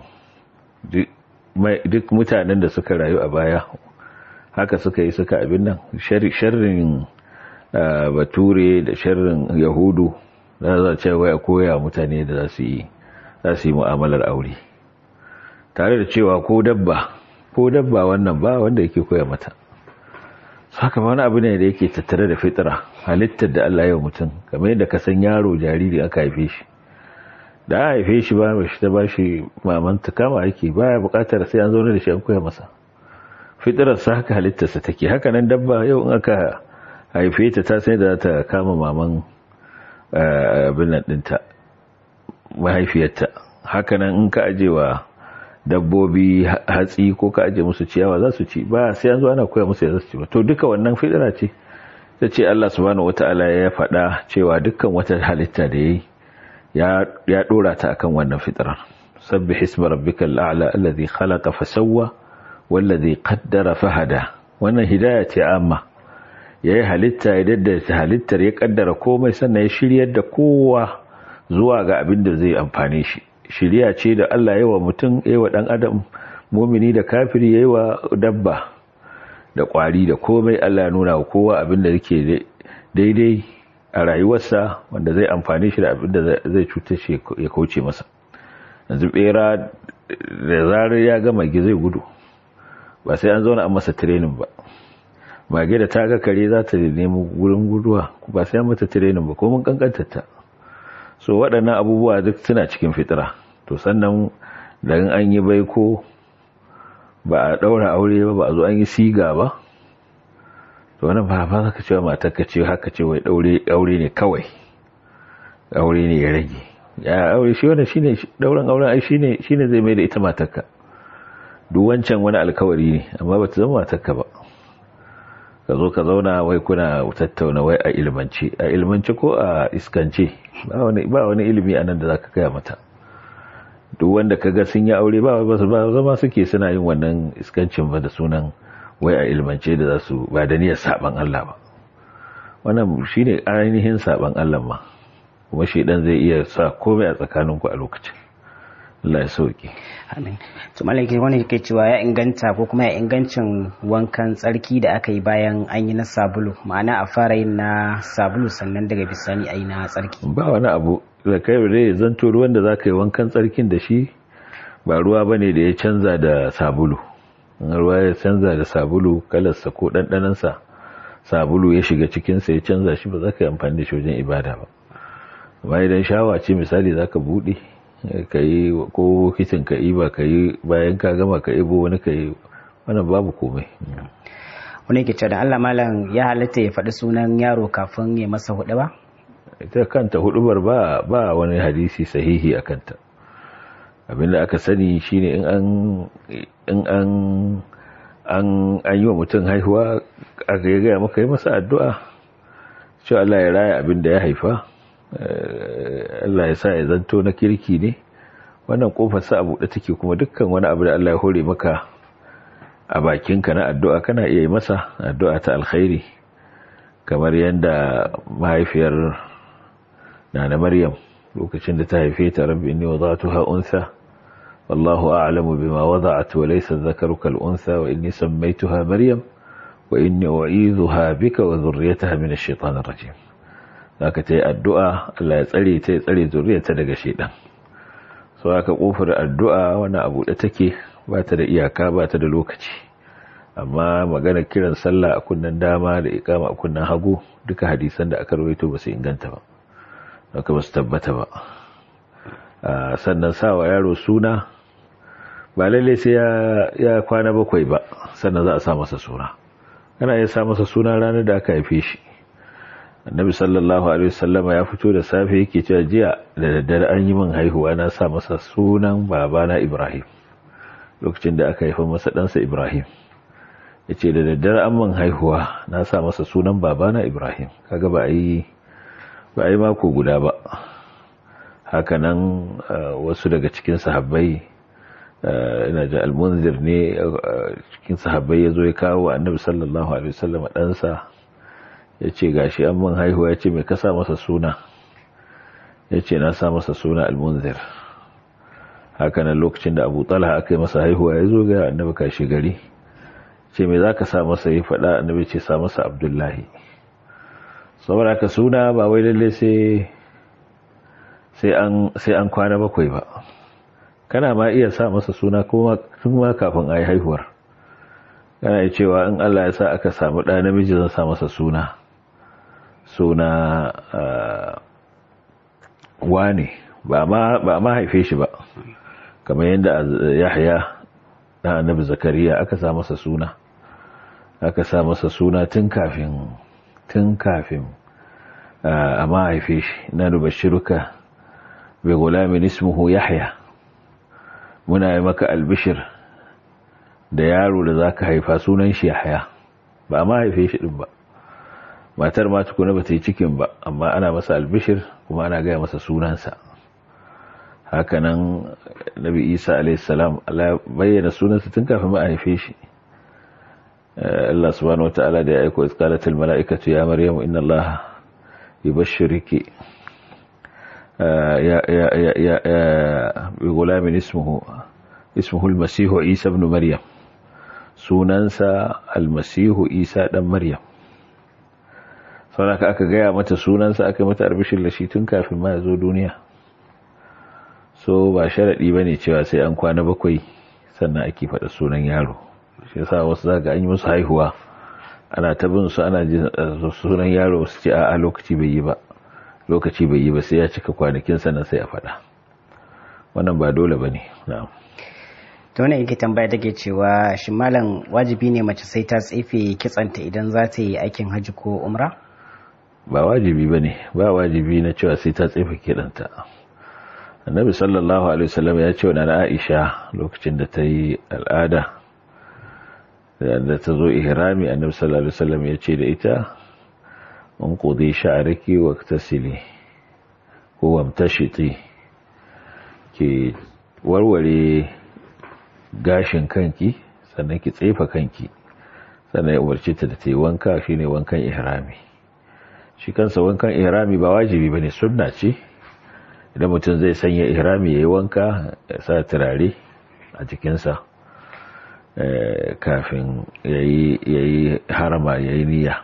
duk mutanen da suka rayu a baya haka suka yi suka abin nan sharrin bature da sharrin yahudu da za a ce wai a koya mutane da za su yi mu'amalar aure tare da cewa ko dabba ko dabba wannan ba wanda yake koya mata haka wani abu ne da yake tattare da fitira halittar da Allah ya mutum kamar yadda ka san yaro jariri aka haife shi da aka haife shi ba shi ta bashi mamanta kama ake baya bukatar sai an zaune da shi an koya masa fitirar sa haka halittarsa take haka nan dabba yau in aka haife ta ta sai da ta kama maman abin nan dinta mahaifiyarta haka nan in ka ajewa dabbobi hatsi ko ka aje musu ciyawa za su ci ba sai an zo ana koya musu ya za su ci ba to duka wannan fitira ce ta ce Allah subhanahu wata'ala ya faɗa cewa dukkan wata halitta da yayi ya ya dora ta akan wannan fitira sabbih isma rabbikal a'la alladhi khalaqa fasawwa wallazi qaddara fahada wannan hidaya ce amma yayi halitta ya daddace halittar ya kaddara komai sannan ya shiryar da kowa zuwa ga abin da zai amfane shi shiriya ce da Allah yawa mutum yawa dan adam mumini da kafiri yawa dabba da kwari da komai Allah ya nuna wa kowa abin da yake daidai a rayuwarsa wanda zai amfane shi da abin da zai cutar shi ya kauce masa yanzu bera da zarar ya gama gi zai gudu ba sai an zauna an masa training ba mage da ta ga kare za ta nemi wurin guduwa ba sai an mata training ba ko mun kankantar ta so waɗannan abubuwa duk suna cikin fitira to sannan da an yi baiko ba a ɗaura aure ba ba a zo an yi siga ba to wani ba ba ka cewa matar ka ce haka ce wai aure ne kawai aure ne ya rage ya aure shi wanda shine dauran auren ai shine shine zai mai da ita matarka duk wancan wani alkawari ne amma ba ta zama matarka ba ka zo ka zauna wai kuna tattauna wai a ilmance a ilmance ko a iskance ba wani ba wani ilimi anan da zaka gaya mata duk wanda kaga sun yi aure ba ba zama suke suna yin wannan iskancin ba da sunan wai a ilmance da za su ba da niyyar saban Allah ba wannan shine ainihin saban Allah ma kuma shedan zai iya sa komai a tsakaninku a lokacin Allah ya sauke amin to malaki wani yake cewa ya inganta ko kuma ya ingancin wankan tsarki da aka yi bayan an yi na sabulu ma'ana a fara yin na sabulu sannan daga bisani a yi na tsarki ba wani abu da kai da zanto ruwan da zaka yi wankan tsarkin da shi ba ruwa bane da ya canza da sabulu ruwa ya canza da sabulu kalarsa ko ɗanɗanansa sabulu ya shiga cikinsa ya canza shi ba za ka yi amfani da shi wajen ibada ba amma idan shawa ce misali za ka buɗe ka yi ko kicin ka yi ba ka yi bayan ka gama ka ibo wani ka yi wannan babu komai wani ke cewa da Allah malam ya halatta ya faɗi sunan yaro kafin ya masa hudu ba ita kanta hudubar ba ba wani hadisi sahihi a kanta abinda aka sani shine in an in an an an yi wa mutum haihuwa aka yi gaya maka yi masa addu'a cewa Allah ya raya abin da ya haifa Allah ya sa ya zanto na kirki ne wannan kofar sa a buɗe take kuma dukkan wani abu da Allah ya hore maka a bakinka na addu'a kana iya yi masa addu'a ta alkhairi kamar yadda mahaifiyar nana Maryam lokacin da ta haife ta rabbi inni wada'tuha unsa wallahu a'lamu bima wada'at wa laysa dhakaru kal unsa wa inni sammaytuha Maryam wa inni u'idhuha bika wa dhurriyyataha min ash-shaytanir rajim zaka ta yi addu'a Allah ya tsare ta ya tsare zuriyarta daga shedan so aka kofar addu'a wani abu da take ba ta da iyaka ba ta da lokaci amma magana kiran sallah a kunnan dama da ikama a kunnan hagu duka hadisan da aka rawaito ba su inganta ba haka ba su tabbata ba sannan sawa yaro suna ba lalle sai ya kwana bakwai ba sannan za a sa masa suna kana iya sa masa suna ranar da aka haife shi annabi sallallahu alaihi wasallama ya fito da safe yake cewa jiya da daddare an yi min haihuwa na sa masa sunan babana Ibrahim lokacin da aka haifa masa ɗansa Ibrahim yace da daddare an min haihuwa na sa masa sunan babana Ibrahim kaga ba yi ba yi mako guda ba haka nan wasu daga cikin sahabbai ina ji almunzir ne cikin sahabbai ya zo ya kawo annabi sallallahu alaihi wasallama ɗansa ya ce gashi an man haihuwa ya ce mai kasa masa suna ya ce na sa masa suna almunzir hakanan lokacin da abu talha aka yi masa haihuwa ya zo ga annabi kashi gari ce mai za ka sa masa yi faɗa annabi ce sa masa abdullahi saboda ka suna ba wai lalle sai an kwana bakwai ba kana ma iya sa masa suna kuma kafin a yi haihuwar kana yi cewa in allah ya sa aka samu ɗa namiji zan sa masa suna suna wane ba ma haife shi ba kamar yadda yahya na annabi zakariya aka sa masa suna aka sa masa suna tun kafin tun kafin a ma haife shi na nubashiruka bai gulamin ismuhu yahya muna yi maka albishir da yaro da za ka haifa sunan shi yahya ba ma haife shi din ba matar ma tukuna ba ta yi cikin ba amma ana masa albishir kuma ana gaya masa sunansa hakanan nabi isa alaihissalam Allah bayyana sunansa tun kafin ma a haife shi Allah subhanahu wataala da ya aiko iskalatul mala'ikatu ya maryamu inna Allah yubashshiruki ya ya ya ya bi gulamin ismuhu ismuhu al-masih isa ibn maryam sunansa al-masih isa dan maryam sauraka aka gaya mata sunansa aka mata arbishin lashi tun kafin ma ya zo duniya so ba sharaɗi ba ne cewa sai an kwana bakwai sannan ake faɗa sunan yaro shi yasa wasu zaga an yi musu haihuwa ana ta bin su ana jin sunan yaro su ce a lokaci bai yi ba lokaci bai yi ba sai ya cika kwanakin sannan sai a faɗa wannan ba dole ba ne na'am ta wani yake tambaya take cewa shi malam wajibi ne mace sai ta tsefe kitsanta idan za ta yi aikin hajji ko umra ba wajibi ba ne ba wajibi na cewa sai ta tsefe kiɗanta annabi sallallahu alaihi wasallam ya ce wa na aisha lokacin da ta yi al'ada da ta zo ihrami annabi sallallahu alaihi wasallam ya ce da ita in qudi sha'raki wa tasili ko wamtashiti ke warware gashin kanki sannan ki tsefa kanki sannan ya umarci ta da ta yi wanka shine wankan ihrami shi kansa wankan ihrami ba wajibi bane sunna ce idan mutum zai sanya ihrami yayi wanka ya sa turare a jikinsa kafin yayi harama yayi niyya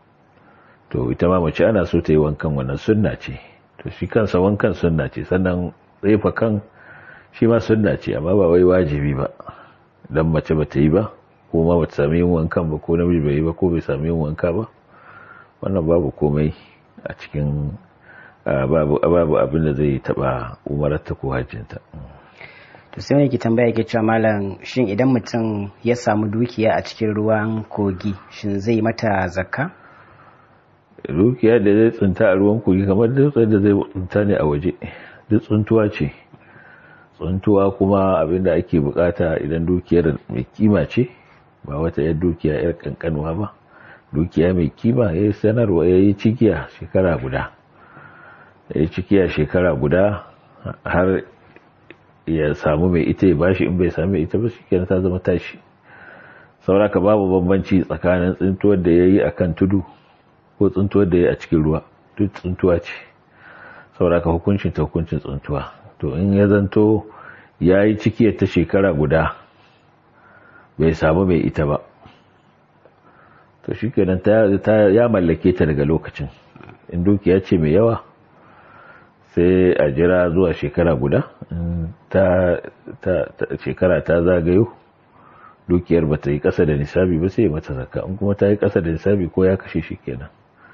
to ita ma mace ana so ta yi wankan wannan sunna ce to shi kansa wankan sunna ce sannan tsefa kan shi ma sunna ce amma ba wai wajibi ba dan mace ba ta yi ba ko ma bata sami yin wankan ba ko namiji bai yi ba ko bai sami yin wanka ba wannan babu komai a cikin babu abin da zai taba umararta ko hajjinta to sai wani ki tambaya ke cewa malam shin idan mutum ya samu dukiya a cikin ruwan kogi shin zai mata zakka dukiya da zai tsinta a ruwan kogi kamar dutsen da zai tsinta ne a waje duk tsuntuwa ce tsuntuwa kuma abin da ake bukata idan dukiyar mai kima ce ba wata yar dukiya yar kankanuwa ba dukiya mai kima ya yi sanarwa ya yi cikiya shekara guda ya yi cikiya shekara guda har ya samu mai ita ya bashi in bai sami ita ba shi ta zama tashi sauraka babu bambanci tsakanin tsintuwar da ya yi a kan tudu ko tsintuwar da ya yi a cikin ruwa duk tsintuwa ce sauraka hukuncin ta hukuncin tsintuwa to in ya zanto ya yi cikiyar ta shekara guda bai samu mai ita ba to shi kenan ya mallake ta daga lokacin in dukiya ce mai yawa sai a jira zuwa shekara guda ta shekara ta zagayo dukiyar ba ta yi kasa da nisabi ba sai mata zakka in kuma ta yi kasa da nisabi ko ya kashe shi kenan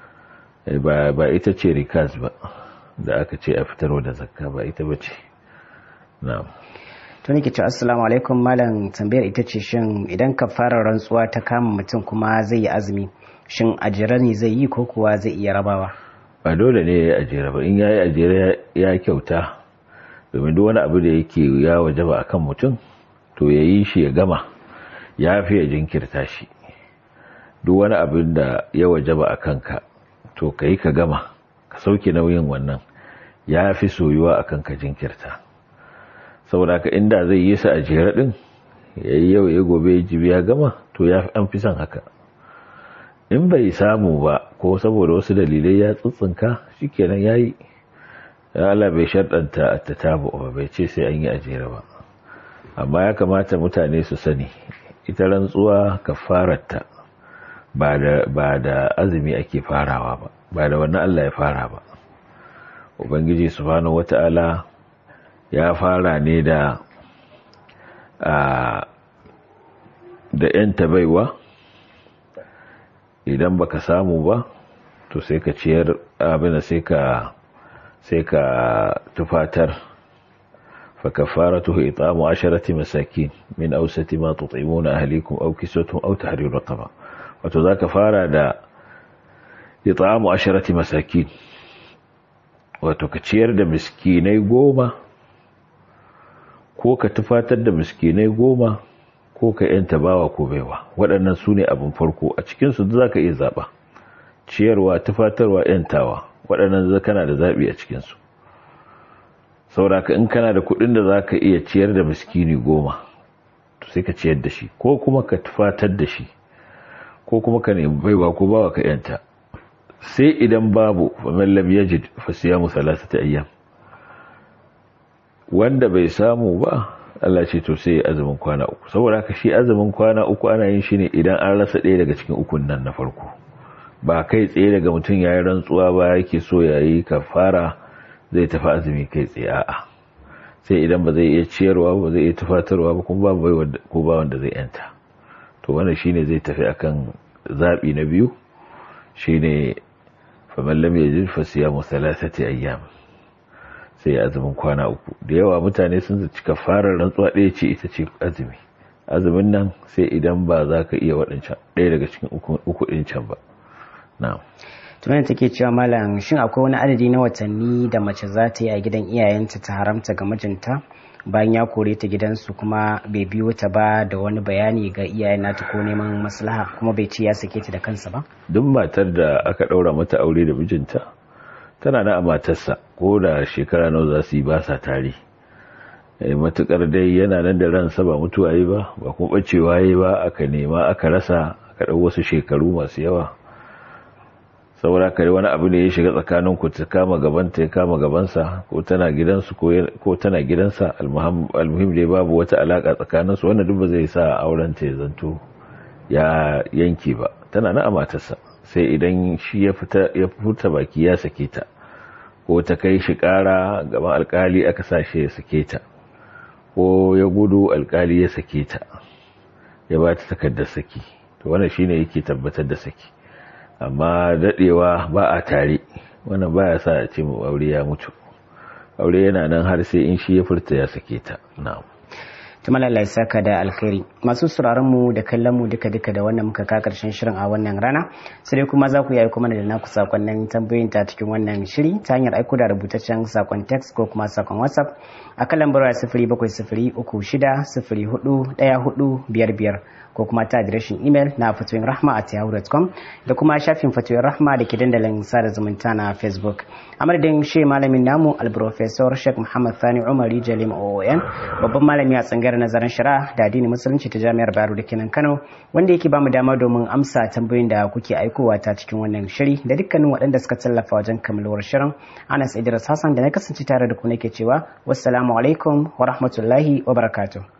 ba ita ce rikas ba da aka ce a fitarwa da zakka ba ita ba ce na'am to nake ce assalamu alaikum malam tambayar ita ce shin idan ka fara rantsuwa ta kama mutum kuma zai yi azumi shin ajira ne zai yi ko kuwa zai iya rabawa ba dole ne ya yi ajira ba in ya yi ajira ya kyauta domin duk wani abu da yake ya wajaba akan mutum to ya yi shi ya gama ya fi ya jinkirta shi duk wani abin da ya wajaba a kanka to ka yi ka gama ka sauke nauyin wannan ya fi soyuwa akan ka jinkirta saboda ka inda zai yi sa a jere din ya yi yau ya gobe ya jibi ya gama to ya an fi son haka in bai samu ba ko saboda wasu dalilai ya tsitsinka shikenan ya yi Allah bai sharɗanta a ta tabu ba bai ce sai an yi a jere ba amma ya kamata mutane su sani ita rantsuwa kafararta ba da ba da azumi ake farawa ba ba da wannan Allah ya fara ba ubangiji subhanahu wata'ala ya fara ne da da ‘yanta baiwa idan baka samu ba to sai ka ciyar abin sai ka sai ka tufatar فكفارته إطعام عشرة مساكين من أوسط ما تطعمون أهليكم أو كسوتهم أو تحرير رقبة وتذا كفارة دا إطعام عشرة مساكين وتكتشير دا مسكيني قومة ko ka tufatar da miskinai goma ko ka yanta bawa ko baiwa waɗannan su ne abin farko a cikinsu za ka iya zaɓa ciyarwa tufatarwa yantawa waɗannan kana da zaɓi a cikinsu sauraka in kana da kuɗin da za ka iya ciyar da miskini goma to sai ka ciyar da shi ko kuma ka tufatar da shi ko kuma ka nemi baiwa ko bawa ka yanta sai idan babu faman lam yajid fa siyamu thalathati ayyam wanda bai samu ba Allah ce to sai azumin kwana uku saboda haka shi azumin kwana uku ana yin shi ne idan an rasa ɗaya daga cikin ukun nan na farko ba kai tsaye daga mutum yayi rantsuwa ba yake so yayi kafara zai tafi azumi kai tsaye a'a sai idan ba zai iya ciyarwa ba zai iya tufatarwa ba kuma ba ko ba wanda zai yanta to wannan shine zai tafi akan zabi na biyu shine faman lam yajid fa siyamu thalathati ayyam sai ya azumin kwana uku da yawa mutane sun zaci kafarar rantsuwa ɗaya ce ita ce azumi azumin nan sai idan ba za ka iya waɗancan ɗaya daga cikin uku ɗin can ba na'am tunan take cewa malam shin akwai wani adadi na watanni da mace za ta yi a gidan iyayenta ta haramta ga mijinta bayan ya kore ta gidansu kuma bai biyo ta ba da wani bayani ga iyayen nata ko neman maslaha kuma bai ce ya sake ta da kansa ba duk matar da aka ɗaura mata aure da mijinta tana na a matarsa ko da shekara nawa za su yi ba sa tare matukar dai yana nan da ransa ba mutuwa yi ba ba kuma bacewa yi ba aka nema aka rasa aka ɗau wasu shekaru masu yawa saboda kare wani abu ne ya shiga tsakanin ku ta kama gabanta ya kama gabansa ko tana gidansu ko tana gidansa almuhim dai babu wata alaka tsakanin su wannan duk ba zai sa auren ta ya zanto ya yanke ba tana na matarsa sai idan shi ya fita ya fita baki ya sake ta ko ta kai shi kara gaban alkali aka sa shi ya sake ta ko ya gudu alkali ya sake ta ya ba ta takardar saki to wannan shine yake tabbatar da saki amma dadewa ba a tare wannan baya sa a ce mu aure ya mutu aure yana nan har sai in shi ya furta ya sake ta na'am tuma Allah ya saka da alkhairi masu sauraron mu da kallon mu duka duka da wannan muka ka karshen shirin a wannan rana sai dai kuma za ku yi kuma da naku sakonnin tambayoyin ta cikin wannan shiri ta hanyar aiko da rubutaccen sakon text ko kuma sakon whatsapp a kan lambar sifiri bakwai sifiri uku shida sifiri hudu ɗaya hudu biyar biyar ko kuma ta adireshin imel na fatoyin rahma at yahoo.com da kuma shafin fatoyin rahma da ke dandalin sada zumunta na facebook a madadin shi malamin namu alprofesor sheikh muhammad sani umar jalim oon babban malami a tsangar nazarin shari'a da addinin musulunci ta jami'ar bayero da kenan kano wanda yake bamu dama domin amsa tambayoyin da kuke aikowa ta cikin wannan shiri da dukkanin waɗanda suka tallafa wajen kammaluwar shirin anas idris hassan da na kasance tare da ku nake cewa wassalamu alaikum wa rahmatullahi wa barakatuh